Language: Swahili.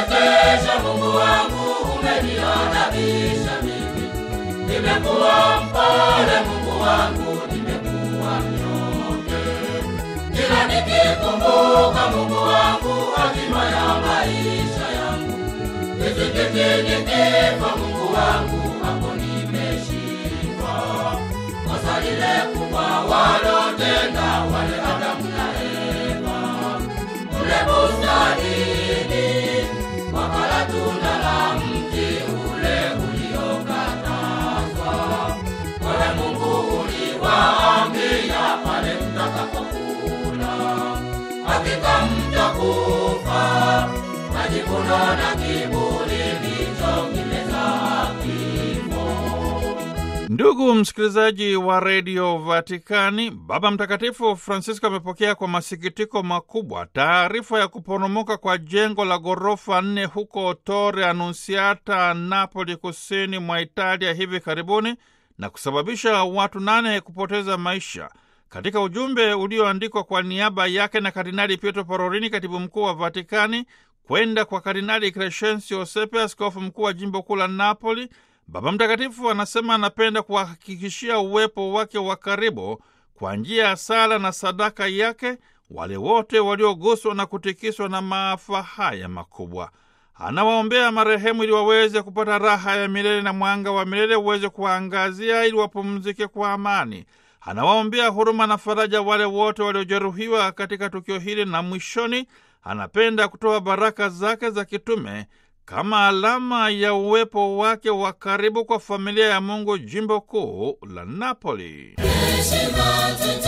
umeniwezesha Mungu wangu, umeniadabisha mimi. Nimekuwa mpole Mungu wangu, nimekuwa mnyonge. Kila nikikumbuka Mungu wangu, hatima ya maisha yangu. Kizingiti nikifa Mungu wangu, hapo nimeshindwa. Kosa lile kubwa walotenda wale Adamu na Eva mle bustanini, wakala tunda la mti ule uliokatazwa. Wewe Mungu uliwaambia pale mtakapokula, hakika mtakufa. Majivuno na kiburi ndicho kimezaa kifo. Ndugu msikilizaji wa redio Vatikani, Baba Mtakatifu Francisco amepokea kwa masikitiko makubwa taarifa ya kuporomoka kwa jengo la ghorofa nne huko Torre Annunziata, Napoli, kusini mwa Italia hivi karibuni na kusababisha watu nane kupoteza maisha. Katika ujumbe ulioandikwa kwa niaba yake na Kardinali Pietro Parolini, katibu mkuu wa Vatikani, kwenda kwa Kardinali Crescenzio Sepe, askofu mkuu wa jimbo kuu la Napoli, Baba Mtakatifu anasema anapenda kuwahakikishia uwepo wake wa karibu kwa njia ya sala na sadaka yake wale wote walioguswa na kutikiswa na maafa haya makubwa. Anawaombea marehemu ili waweze kupata raha ya milele na mwanga wa milele uweze kuwaangazia ili wapumzike kwa amani. Anawaombea huruma na faraja wale wote waliojeruhiwa katika tukio hili, na mwishoni anapenda kutoa baraka zake za kitume kama alama ya uwepo wake wa karibu kwa familia ya Mungu jimbo kuu la Napoli. Heshima